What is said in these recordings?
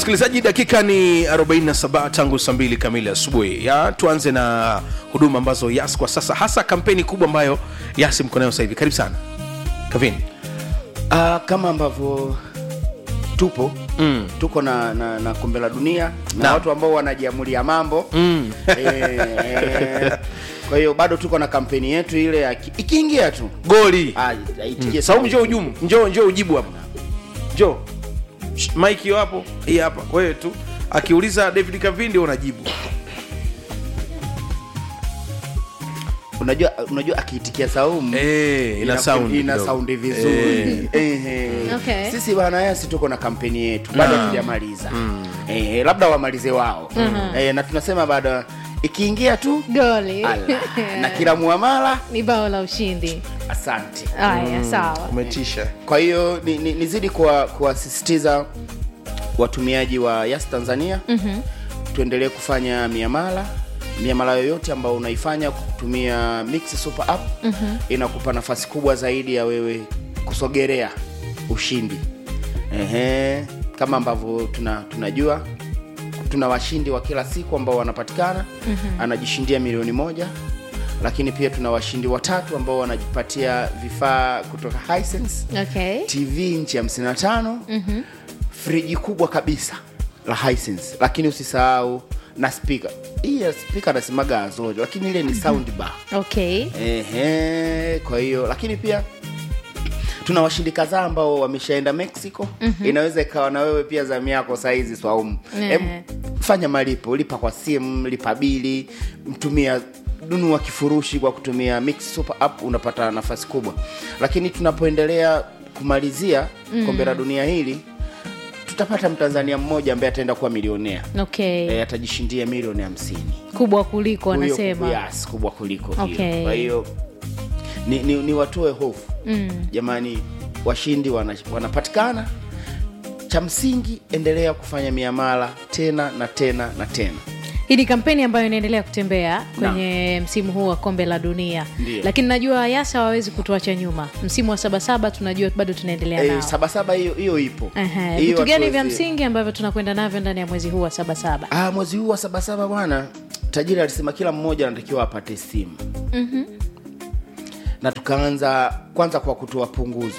msikilizaji dakika ni 47 tangu saa mbili kamili asubuhi ya tuanze na huduma ambazo yas kwa sasa hasa kampeni kubwa ambayo yas mko nayo sasa hivi karibu sana kavini Uh, kama ambavyo tupo mm. tuko na, na, na kombe la dunia na Na. watu ambao wanajiamulia mambo Mm. eh, kwa hiyo bado tuko na kampeni yetu ile ya ki- ikiingia tu goli ah, aitikie saumu njoo ujumu njoo njoo ujibu hapa njoo Shh, mike hiyo hapo hii hapa wewe tu akiuliza david kavindi unajibu unajua unajua akiitikia saumu Eh, ina sound ina kidogo. saundi vizuri Ehe. Okay. sisi bwana yasi tuko na kampeni yetu bado hatujamaliza eh, labda wamalize wao eh, na tunasema bado ikiingia tu goli ala, na kila muamala ni bao la ushindi asante haya sawa umetisha kwa hiyo ni- ni- nizidi kuwa- kuwasisitiza watumiaji wa yas tanzania mm-hmm. tuendelee kufanya miamala miamala yoyote ambayo unaifanya kutumia mix super app mm-hmm. inakupa nafasi kubwa zaidi ya wewe kusogerea ushindi Ehe, kama ambavyo tuna, tunajua tuna washindi wa kila siku ambao wanapatikana mm-hmm. anajishindia milioni moja lakini pia tuna washindi watatu ambao wanajipatia vifaa kutoka Hisense okay tv nchi 55 mm-hmm. friji kubwa kabisa la Hisense lakini usisahau na spika hii ya spika nasemaga azori lakini ile ni sound bar okay Ehe, kwa hiyo lakini pia tuna washindi kadhaa ambao wameshaenda mexico mm-hmm. inaweza ikawa na wewe pia zamu yako sahizi swaumu Ehe. Em, fanya malipo lipa kwa simu lipa bili mtumia nunua kifurushi kwa kutumia mix super app unapata nafasi kubwa lakini tunapoendelea kumalizia mm. kombe la dunia hili tutapata mtanzania mmoja ambaye ataenda kuwa milionea okay e, atajishindia milioni hamsini kubwa kuliko Huyo- anasema yes, kubwa kuliko hiyo. Okay. kwa hiyo ni, ni, ni watoe hofu mm. jamani washindi wana, wanapatikana cha msingi endelea kufanya miamala tena na tena na tena hii ni kampeni ambayo inaendelea kutembea kwenye msimu huu wa kombe la dunia Ndiyo. lakini najua yasa hawawezi kutuacha nyuma msimu wa sabasaba tunajua bado tunaendelea e, nao sabasaba hiyo hiyo ipo Ehe, Hiyo vitu gani vya hatuwezi- msingi ambavyo tunakwenda navyo ndani ya mwezi huu wa sabasaba ah, mwezi huu wa sabasaba bwana tajiri alisema kila mmoja anatakiwa apate simu mm-hmm. na tukaanza kwanza kwa kutoa punguzo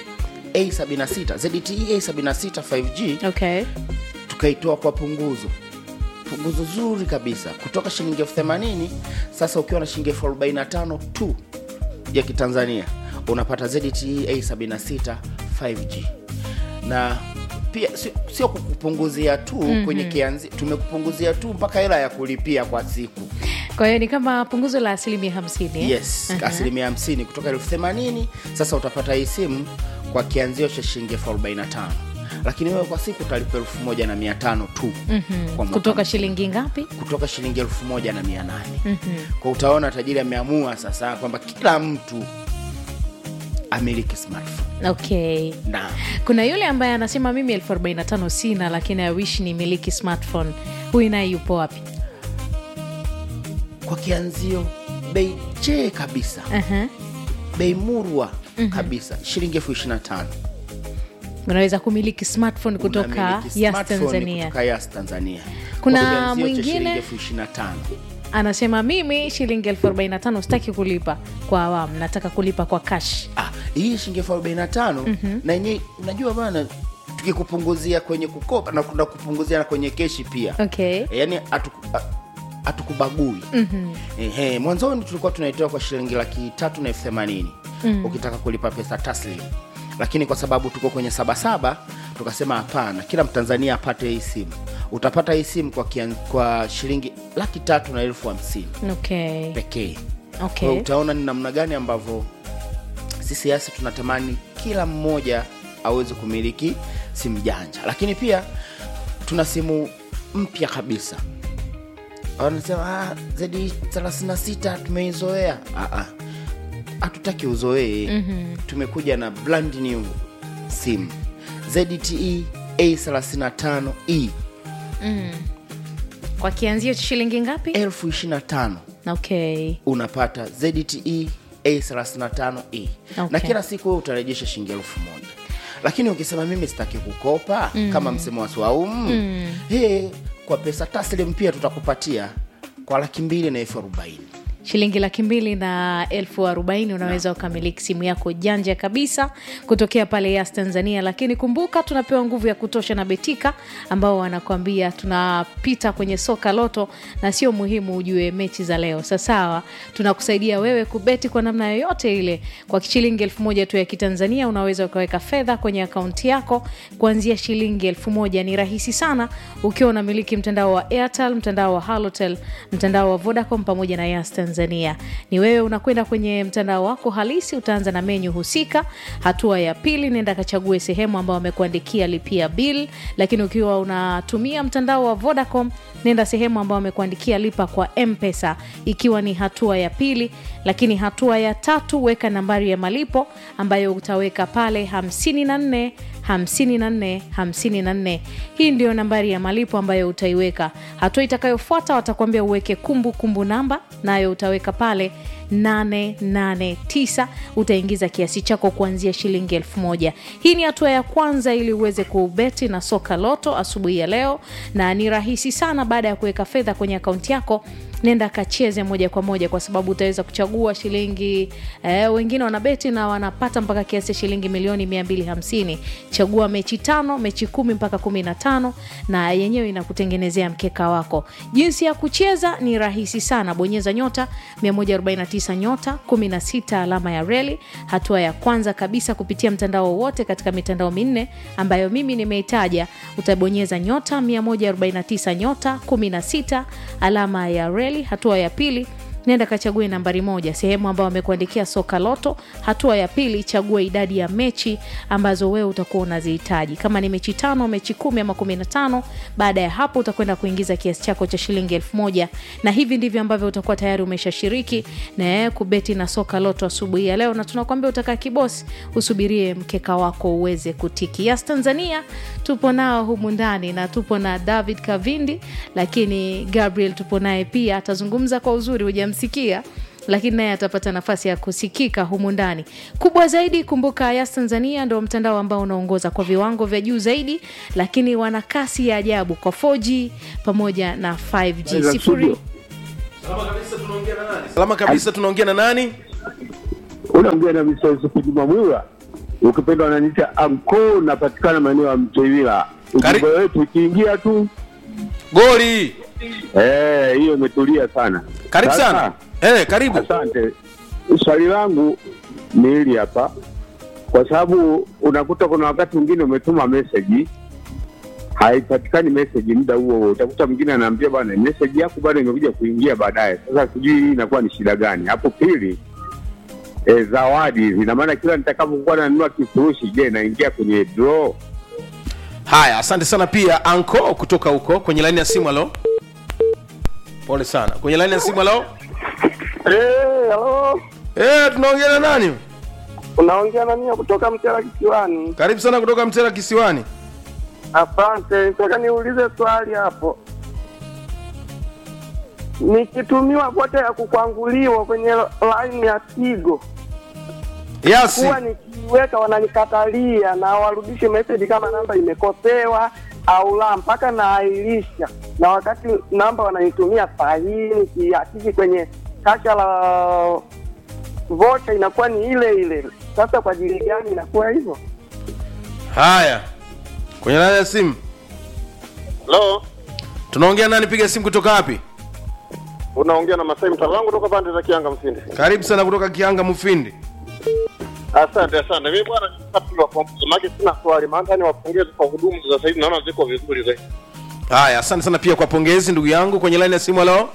a76 zte a76 5g okay tukaitoa kwa punguzo punguzo zuri kabisa kutoka shilingi elfu themanini sasa ukiwa na shilingi elfu arobaini na tano tu ya kitanzania unapata zte a76 5g na pia sio, sio kukupunguzia tu mm-hmm. kwenye kianzi tumekupunguzia tu mpaka hela ya kulipia kwa siku kwa hiyo ni kama punguzo la asilimia hamsini yes asilimia hamsini kutoka elfu themanini sasa utapata hii simu kwa kianzio cha shilingi elfu arobaini na tano lakini wewe kwa siku utalipa elfu moja na mia tano tu mm-hmm. kwa mwaka kutoka shilingi ngapi kutoka shilingi elfu moja na mia nane mm-hmm. kwa utaona tajiri ameamua sasa kwamba kila mtu amiliki smartphone okay na kuna yule ambaye anasema mimi elfu arobaini na tano sina lakini awish ni miliki smartphone huyu naye yupo wapi kwa kianzio bei chee kabisa uh-huh. bei murwa mm-hmm. kabisa shilingi elfu ishiri na tano unaweza kumiliki smartphone kutoka Unamiliki yas smartphone tanzania kutoka Yas Tanzania. Kuna Kwa kianzio cha mwingine? shilingi elfu ishiri na tano anasema mimi shilingi elfu arobaini na tano sitaki kulipa kwa awamu nataka kulipa kwa kash ah, hii shilingi elfu arobaini na tano na yenyewe unajua bana tukikupunguzia kwenye kukopa na kuna kupunguzia na kwenye keshi pia okay E, yani hatuku- a- hatukubagui mm-hmm. Ehe, mwanzoni tulikuwa tunaitoa kwa shilingi laki tatu na elfu themanini mm. ukitaka kulipa pesa taslim lakini kwa sababu tuko kwenye sabasaba tukasema hapana kila mtanzania apate hii simu utapata hii simu kwa, kian, kwa shilingi laki tatu na elfu hamsini okay pekee Kwa okay hiyo utaona ni namna gani ambavyo sisi yasi tunatamani kila mmoja aweze kumiliki simu janja lakini pia tuna simu mpya kabisa wanasema ah, zedi 36 tumeizoea Ah, ah. hatutaki uzoee mm-hmm. tumekuja na brand new simu zte a35e kwa kianzio cha shilingi ngapi elfu ishiri na tano okay unapata zte a35e Okay. na kila siku wewe utarejesha shilingi elfu moja lakini ukisema mimi sitaki kukopa kama msemo wa swaumu hey, kwa pesa taslim pia tutakupatia kwa laki mbili na elfu arobaini shilingi laki mbili na elfu arobaini unaweza ukamiliki simu yako janja kabisa kutokea pale Yas Tanzania. Lakini kumbuka tunapewa nguvu ya kutosha na Betika ambao wanakuambia tunapita kwenye soka loto, na sio muhimu ujue mechi za leo. Sasawa, tunakusaidia wewe kubeti kwa namna yoyote ile. Kwa shilingi elfu moja tu ya Kitanzania unaweza ukaweka fedha kwenye akaunti yako kuanzia shilingi elfu moja. Ni rahisi sana ukiwa unamiliki mtandao wa Airtel, mtandao wa Halotel, mtandao wa Vodacom pamoja na Yas Tanzania. Ni wewe unakwenda kwenye mtandao wako halisi, utaanza na menyu husika. Hatua ya pili, nenda kachague sehemu ambayo wamekuandikia lipia bill, lakini ukiwa unatumia mtandao wa Vodacom nenda sehemu ambayo wamekuandikia lipa kwa Mpesa, ikiwa ni hatua ya pili. Lakini hatua ya tatu, weka nambari ya malipo ambayo utaweka pale 54 54 54. Hii ndio nambari ya malipo ambayo utaiweka. Hatua itakayofuata watakuambia uweke kumbukumbu kumbu namba, nayo utaweka pale 889 utaingiza kiasi chako kuanzia shilingi elfu moja. Hii ni hatua ya kwanza ili uweze kubeti na soka loto asubuhi ya leo, na ni rahisi sana. Baada ya kuweka fedha kwenye akaunti yako nenda kacheze moja kwa moja, kwa sababu utaweza kuchagua shilingi eh, wengine wanabeti na wanapata mpaka kiasi cha shilingi milioni 250. Chagua mechi tano, mechi kumi mpaka kumi na tano, na yenyewe inakutengenezea mkeka wako. Jinsi ya kucheza ni rahisi sana, bonyeza nyota 149 nyota 16 alama ya reli. Hatua ya kwanza kabisa kupitia mtandao wowote katika mitandao minne ambayo mimi nimeitaja, utabonyeza nyota 149 nyota 16 alama ya reli. Hatua ya pili nenda kachague nambari moja sehemu ambayo wamekuandikia soka loto. Hatua ya pili chagua idadi ya mechi ambazo wewe utakuwa unazihitaji, kama ni mechi tano, mechi kumi ama kumi na tano. Baada ya hapo utakwenda kuingiza kiasi chako cha shilingi elfu moja na hivi ndivyo ambavyo utakuwa tayari umeshashiriki na kubeti na soka loto asubuhi ya leo, na tunakwambia utakaa kibosi, usubirie mkeka wako uweze kutiki. Yas Tanzania tupo nao humu ndani na tupo na David Kavindi, lakini Gabriel tupo naye pia, atazungumza kwa uzuri hujamsikia lakini naye atapata nafasi ya kusikika humu ndani. Kubwa zaidi, kumbuka Yas Tanzania ndo mtandao ambao unaongoza kwa viwango vya juu zaidi, lakini wana kasi ya ajabu kwa 4G pamoja na 5G. Sifuri salama kabisa tunaongea na nani unaongea na Mr. Yusufu Juma Mwila, ukipenda wananiita anko, napatikana maeneo ya Mtewila. Kari- Ujumbe wetu ukiingia tu goli eh, hiyo imetulia sana. karibu Sasa, sana eh, karibu Asante. Swali langu ni hili hapa, kwa sababu unakuta kuna wakati mwingine umetuma meseji haipatikani meseji muda huo huo, utakuta mwingine anaambia bwana, meseji yako bado imekuja kuingia baadaye. Sasa sijui hii inakuwa ni shida gani hapo. Pili, e, zawadi hizi, ina maana kila nitakapokuwa nanunua kifurushi, je, naingia kwenye draw? haya asante sana pia anko kutoka huko kwenye laini ya simu alo pole sana kwenye laini ya simu alo Eh, halo. eh, tunaongea na nani Unaongea na mimi kutoka Mtera Kisiwani. karibu sana kutoka mtera kisiwani Asante. Nataka niulize swali hapo. Nikitumiwa vocha ya kukwanguliwa kwenye line ya Tigo, yasi huwa nikiweka wananikatalia na warudishe message kama namba imekosewa au la, mpaka naahirisha, na wakati namba wananitumia sahihi, nikihakiki kwenye kasha la vocha inakuwa ni ile ile. Sasa kwa ajili gani inakuwa hivyo? haya kwenye laini ya simu Hello, tunaongea nani piga simu kutoka wapi unaongea na Masai mtaalamu kutoka pande za Kianga Msindi. karibu sana kutoka kianga mufindi Asante, asante. Mimi bwana maki sina swali, maana ni wapongeze kwa huduma za sasa hivi, naona ziko vizuri zaidi. haya asante sana pia kwa pongezi ndugu yangu kwenye laini ya simu alo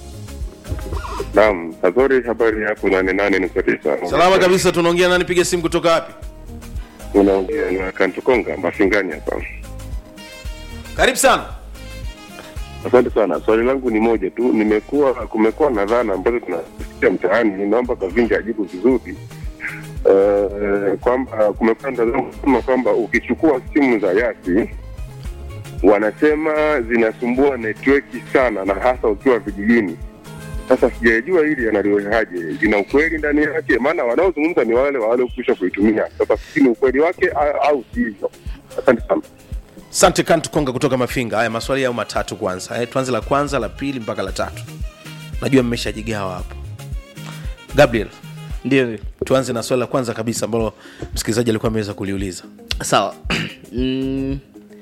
Naam, Azori, habari yako nane nane nukta tisa. salama kabisa tunaongea nani piga simu kutoka wapi Unaongea na Kantukonga Mafingani hapa. karibu sana Asante sana. Swali langu ni moja tu, nimekuwa kumekuwa na dhana ambazo tunasikia mtaani, naomba Kavinja ajibu vizuri uh, kwamba kumekuwa na dhana kusema kwamba ukichukua simu za Yasi wanasema zinasumbua network sana, na hasa ukiwa vijijini. Sasa sijajua hili analiwehaje, lina ukweli ndani yake? Maana wanaozungumza ni wale waliokwisha kuitumia. Sasa sijui ni ukweli wake au, au sivyo. Asante sana. Asante Kantu Konga kutoka Mafinga. Haya maswali yao matatu kwanza. Haya, tuanze la kwanza, la pili mpaka la tatu. Najua mmeshajigawa hapo. Gabriel, ndio tuanze na swali la kwanza kabisa ambalo msikilizaji alikuwa ameweza kuliuliza. sawa mm,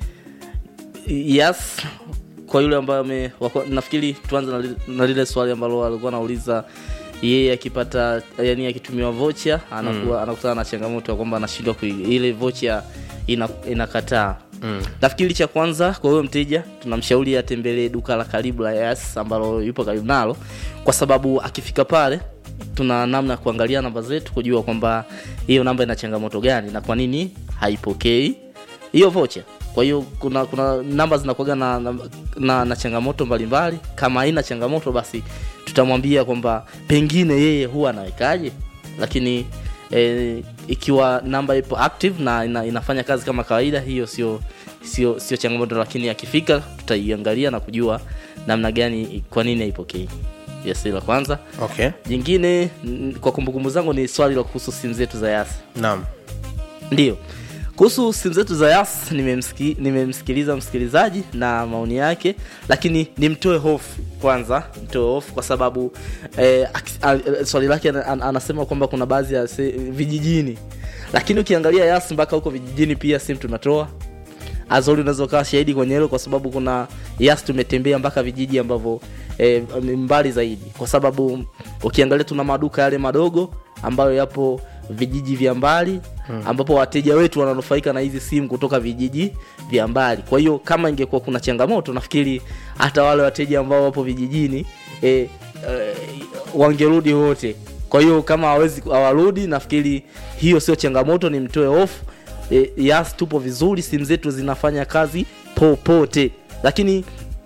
yes kwa yule ambaye ame wako- nafikiri tuanze na li- na lile swali ambalo alikuwa anauliza yeye akipata yani akitumiwa vocha anakuwa anakutana na changamoto ya kwamba anashindwa kui- ile vocha ina, inakataa mm. nafikiri cha kwanza kwa huyo mteja tunamshauri atembelee duka la karibu la yas ambalo yupo karibu nalo kwa sababu akifika pale tuna namna ya kuangalia namba zetu kujua kwamba hiyo namba ina changamoto gani na kwa nini haipokei hiyo vocha kwa hiyo kuna kuna namba zinakuaga na, na, na, na changamoto mbalimbali kama haina changamoto basi tutamwambia kwamba pengine yeye huwa anawekaje lakini e, ikiwa namba ipo active na ina, inafanya kazi kama kawaida hiyo sio sio sio changamoto lakini akifika tutaiangalia na kujua namna gani kwa nini haipokei yes hilo la kwanza Okay. jingine mm, kwa kumbukumbu zangu ni swali la kuhusu simu zetu za yasi Naam. ndio kuhusu simu zetu za yas nimemsiki- nimemsikiliza msikilizaji na maoni yake lakini nimtoe hofu kwanza mtoe hofu kwa sababu eh, aki- a- swali lake ana- ana- anasema kwamba kuna baadhi ya se, vijijini lakini ukiangalia yas mpaka huko vijijini pia simu tunatoa azori unaweza ukawa shahidi kwenye hilo kwa sababu kuna yas tumetembea mpaka vijiji ambavyo eh, ni mbali zaidi kwa sababu ukiangalia tuna maduka yale madogo ambayo yapo vijiji vya mbali hmm. ambapo wateja wetu wananufaika na hizi simu kutoka vijiji vya mbali kwa hiyo kama ingekuwa kuna changamoto nafikiri hata wale wateja ambao wapo vijijini eh, eh, wangerudi wote kwa hiyo kama hawezi hawarudi nafikiri hiyo sio changamoto ni mtoe hofu e, yas tupo vizuri simu zetu zinafanya kazi popote lakini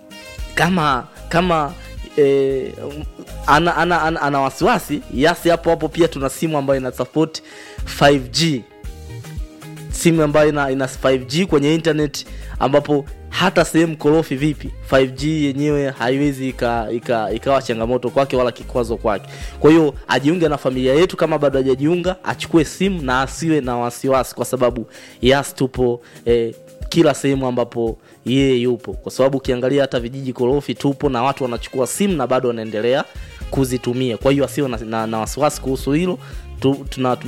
kama kama e, ana, ana, ana, ana wasiwasi yasi hapo hapo pia tuna simu ambayo ina support 5g simu ambayo ina, ina 5g kwenye internet ambapo hata sehemu korofi vipi 5g yenyewe haiwezi ika, ika, ikawa changamoto kwake wala kikwazo kwake kwa hiyo ajiunge na familia yetu kama bado hajajiunga achukue simu na asiwe na wasiwasi kwa sababu yas tupo eh, kila sehemu ambapo yeye yupo kwa sababu ukiangalia hata vijiji korofi tupo na watu wanachukua simu na bado wanaendelea kuzitumia kwa hiyo asiwe na, na, na wasiwasi kuhusu hilo tu, tuna, tuna